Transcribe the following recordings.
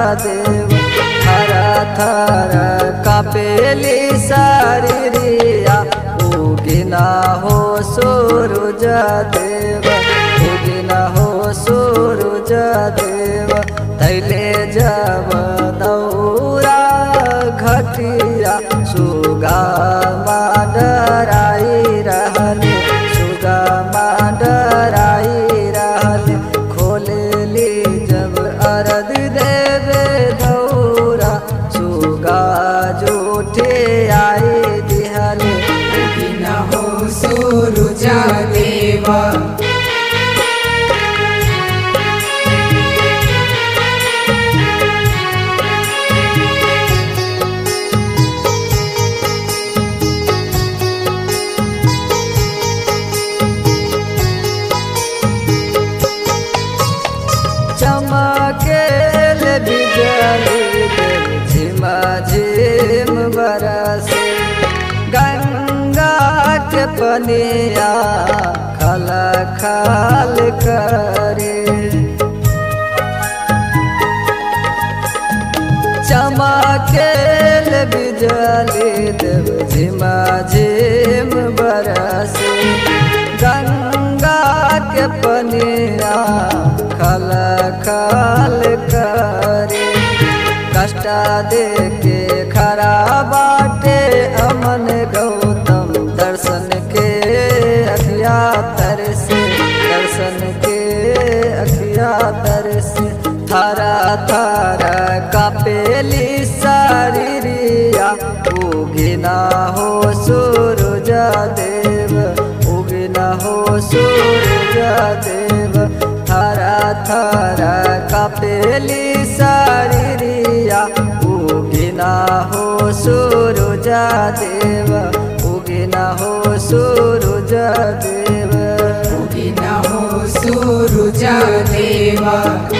देव थर थर कापेली शरीरिया उगिना हो सूरज देव उगिना हो सूरज देव तैले जब दौरा घटिया सुगा माडराई रहले सुगा माडराई रहले खोलेली जब अरद देवे दौरा सुगा जूठे आई दिहले उगिना हो सूरज देवा चमकेल बिजली देव झिमा झिम बरसे गंगा के पनिया खल खाल करे चमकेल बिजली देव झिमा झिम बरसे गंगा के पनिया खल खल करे कष्ट दे के खरा बाटे अमन गौतम दर्शन के अखिया तरसे दर्शन के अखिया तरसे थारा थारा कापेली शरीरिया उगिना हो सूरज देव उगिना हो सूरज देव थारा थारा कापेली शरीरिया उगिना हो सूरज देव उगिना हो सूरज देव उगिना हो सूरज देवा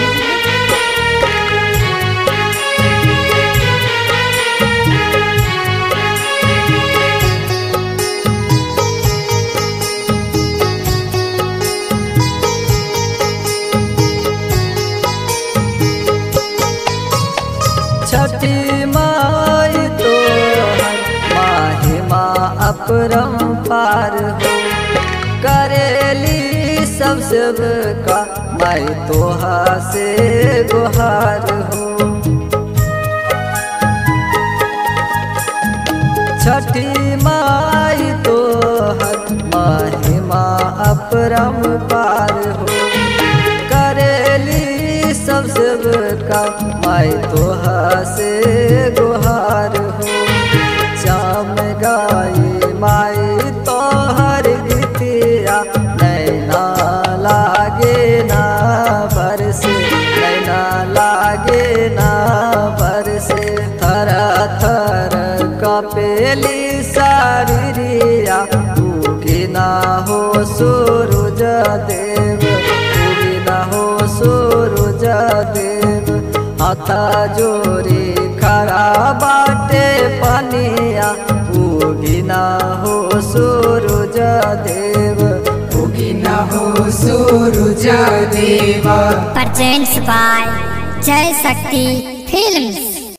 छठी माई तो माहिमा अपरम पार हो करेली सब सब का माई तोहा से गुहार हो छठी माई तो महिमा अपरम पार हो करेली सब सब का माई तोहा से गुहार हो श्याम गाई माई तोहर गीतिया नैना लागे ना बरसे नैना लागे ना बरसे थर थर कपेली शरीरिया उगिना हो सूरज देव उगिना हो सूरज देव हाथा जोरी खरा बाटे पनिया उगिना हो सूरज देव उगिना हो सूरज देवा presents by Jai Shakti Films.